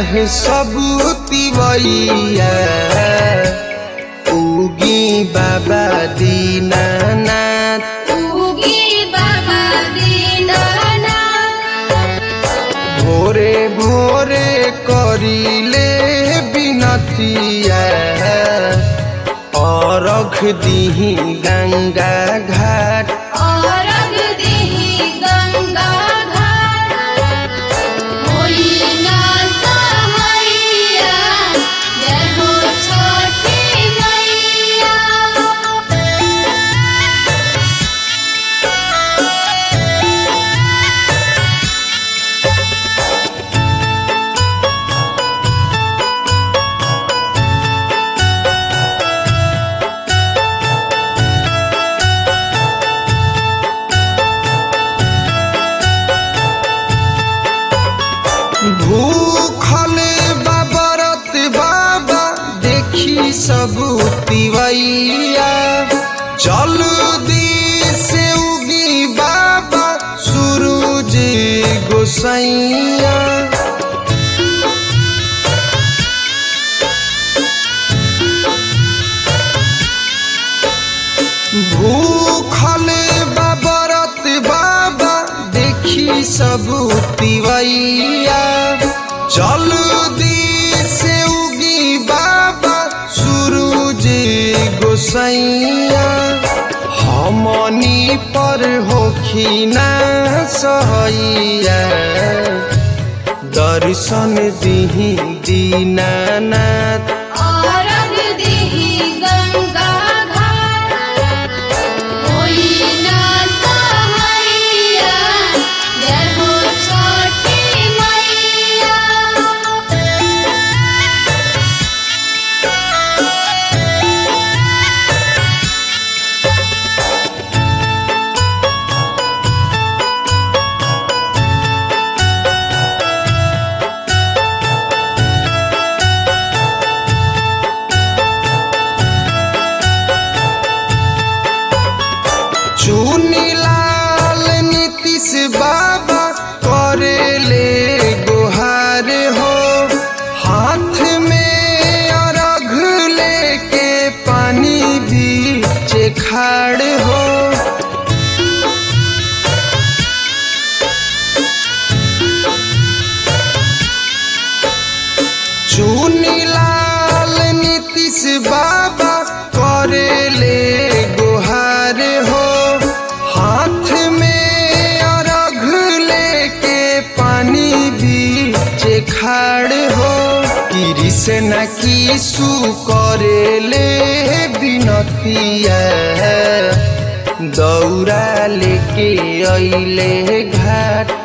है सब तिवैया उगी बाबा दीनानाथ उगी बाबा दीनानाथ भोरे भोरे करिले बिनतिया अरख दिही गंगा घाट औरग देहि गंगा घाट होई ना सहैया जय हो छठी मैया भूखल बाबरत बाबा देखी सब तिवैया जल्दी से उगी बाबा सूरज गोसैया भूखल बाबरत बाबा देखी सब तिवैया जल्दी से उगी बाबा सूरज गोसैया हमनी पर होखिना सहैया दर्शन दिही दीनानाथ औरग देहि गंगा घाट होई ना सहैया जय हो छठी मैया चुनीलाल नीतीश बाबा करेले गुहार हो हाथ में अर्घ लेके पानी बीच खाड़ हो चुनीलाल नीतीश बाबा करेले गुहार हो हाथ में अर्घ लेके पानी बीच खाड़ हो कृष्ण किसु करेले बिनतिया दौरा लेके अइले घाट